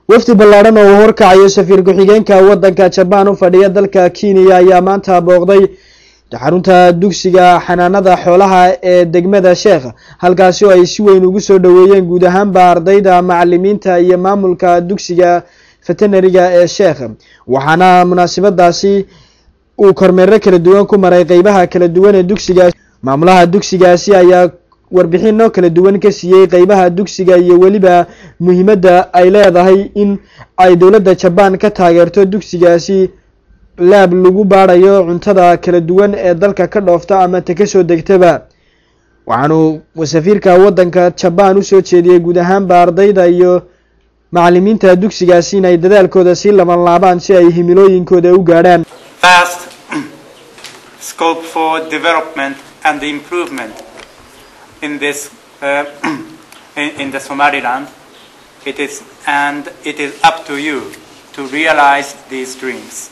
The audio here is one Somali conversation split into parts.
wafdi ballaadhan oo uu horkacayo safiir ku-xigeenka waddanka jabaan u fadhiya dalka kenya ayaa maanta booqday xarunta dugsiga xanaanada xoolaha ee degmada sheekh halkaasi oo ay si weyn ugu soo dhoweeyeen guud ahaanba ardayda macalimiinta iyo maamulka dugsiga veterinariga ee sheekh waxaana munaasabadaasi uu kormeero kala duwan ku maray qeybaha kala duwan ee dugsigaas maamulaha dugsigaasi ayaa warbixino kala duwan ka siiyey qeybaha dugsiga iyo weliba muhiimadda ay leedahay in ay dowladda jabaan ka taageerto dugsigaasi laab lagu baadhayo cuntada kala duwan ee dalka ka dhoofta ama ta kasoo degtaba waxaanu safiirka waddanka jabaan usoo jeediyey guud ahaanba ardayda iyo macalimiinta dugsigaasi inay dadaalkooda sii laban laabaan si ay himilooyinkooda u gaadhaan vast scope for development and improvement in this uh, in, in the Somaliland. It is and it is up to you to realize these dreams.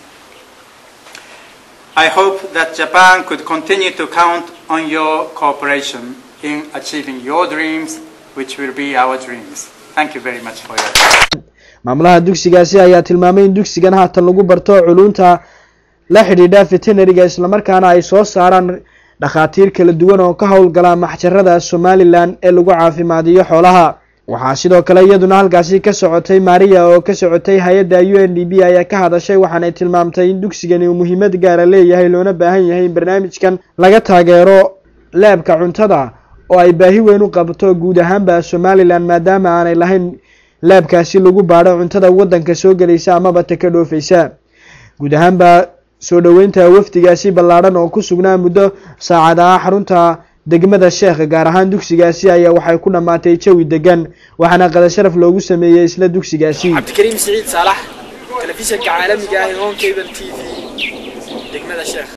I hope that Japan could continue to count on your cooperation in achieving your dreams, which will be our dreams. Thank you very much for your time. maamulaha dugsigaasi ayaa tilmaamay in dugsigan haatan lagu barto culunta la xidhiidha veterinariga islamarkaana ay soo saaraan dhakhaatiir kala duwan oo ka howlgala maxjarada somalilan ee lagu caafimaadiyo xoolaha waxaa sidoo kale iyaduna halkaasi ka socotay maria oo ka socotay hay-adda u n d b ayaa ka hadashay waxaanay tilmaamtay in dugsigani uu muhiimad gaara leeyahay loona baahan yahay in barnaamijkan laga taageero laabka cuntada oo ay baahi weyn u qabto guud ahaanba somalilan maadaama aanay lahayn laabkaasi lagu baadho cuntada waddanka soo gelaysa amaba ta ka dhoofeysa guud ahaanba soo dhoweynta wafdigaasi ballaadhan oo ku sugnaa muddo saacad ah xarunta degmada sheekh gaar ahaan dugsigaasi ayaa waxay ku dhammaatay jawi degan waxaana qada sharaf loogu sameeyey isla dugsigaasi cabdikariim siciid saalax telefishanka caalamiga ah ee home cable t v degmada sheekh